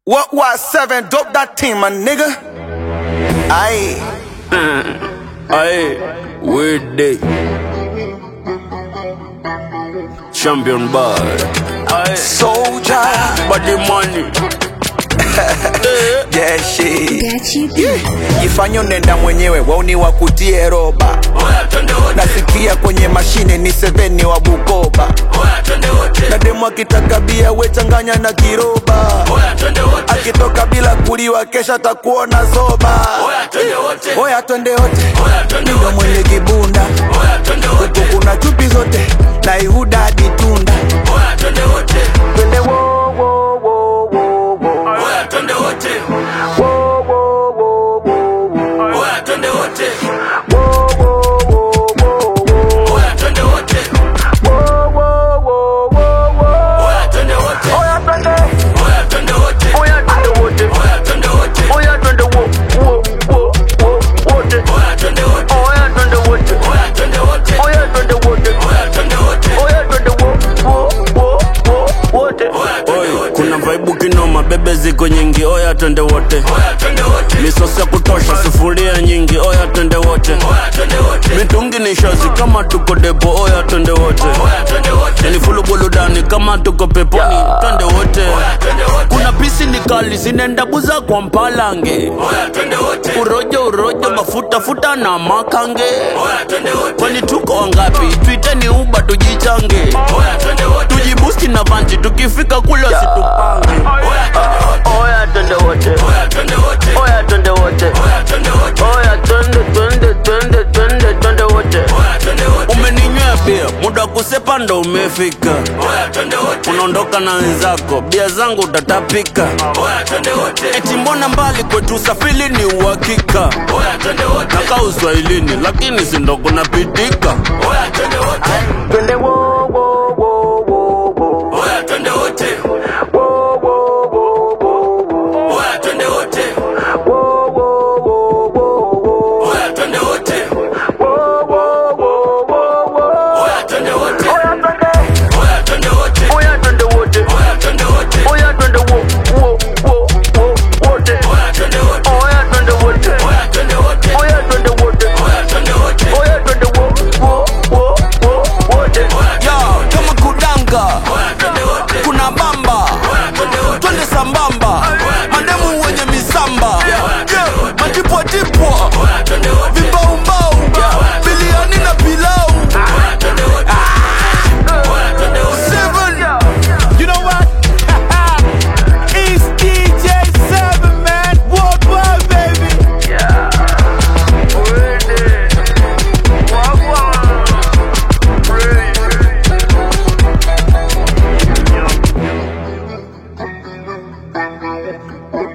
What was seven? Dope that team, my nigga. Aye. Aye, weird day. Champion bar. Aye, Soldier. body money. Yeah, shit. Gachi B. Jifanye unaenda mwenyewe, wauni wakutie roba. Oya, twende wote. Nasikia kwenye mashine ni seveni wa Bukoba. Oya, twende wote. Na demu akitaka bia we changanya na kiroba. Oya, twende wote. Akitoka bila kuliwa kesha takuona zoba. Oya, twende wote. Oya twende wote, Oya, twende ndo wote. mwenye kibunda Oya, twende wote. huku kuna chupi zote na Ihuda hadi Tunda. Oya, twende wote. Twende wo wo wo wo wo Oya, twende wote. wo wo wo wo Oya, twende wote. wo wo wo wo Oya, twende wote. wo wo wo wo Oya, twende wote. Oya twende, Oya, twende wote. oya twende wote, Oya, twende wote. oya twende wo wo wo wo wote, Oya, twende wote. oya twende wote, Oya, twende wote. oya twende wote, Oya, twende wote. oya twende wo wo wo wo wote. Oya, twende wote. Kuna vaibu kinoma, bebe ziko nyingi. Oya, twende wote. Oya, twende wote. Misosi ya kutosha, sufuria nyingi. Oya, twende wote. Oya, twende wote. Mitungi ni shazi kama tuko depo. Oya, twende wote. Oya, twende wote. Yani fulu buludani kama tuko peponi. Twende wote. Oya, twende wote. Kuna pisi ni kali zinaenda buza kwa mpalange. Oya, twende wote. Urojo urojo mafuta futa na makange. Oya, twende wote. Kwani tuko wangapi? Tuiteni uba tujichange. Oya, twende wote. Tujibusti na vanji tukifika kule situpange. Oya, twende wote. Oya twende wote, Oya, twende wote. oya twende wote, Oya, twende wote. oya twende twende twende twende twende wote. Oya, twende wote. Umeninywea bia, muda wa kusepa ndo umefika. Oya, twende wote. Unaondoka na wenzako, bia zangu utatapika. Oya, twende wote. Eti mbona mbali kwetu usafiri ni uhakika. Oya, twende wote. Nakaa uswahilini, lakini si ndo kunapitika. Oya, twende wote. Twende wo wo wo wo wo Oya, twende wote. wo wo wo wo wo Oya, twende wote. wo wo wo wo wo Oya, twende wote. wo wo wo wo wo. Oya, twende wote. Oya twende, Oya, twende wote. oya twende wote, Oya, twende wote. oya twende wo wo wo wo wote. Oya, twende wote. Oya twende wote, Oya, twende wote. oya twende wote, Oya, twende wote. oya twende wo wo wo wo wote. Yo, kama kudanga kuna bamba twende sambamba mademu wenye misamba Yeah, matipwatipwa vibaumbau biliani na pilau Seven. You know what? it's DJ Seven, man. Worldwide, baby. Yeah.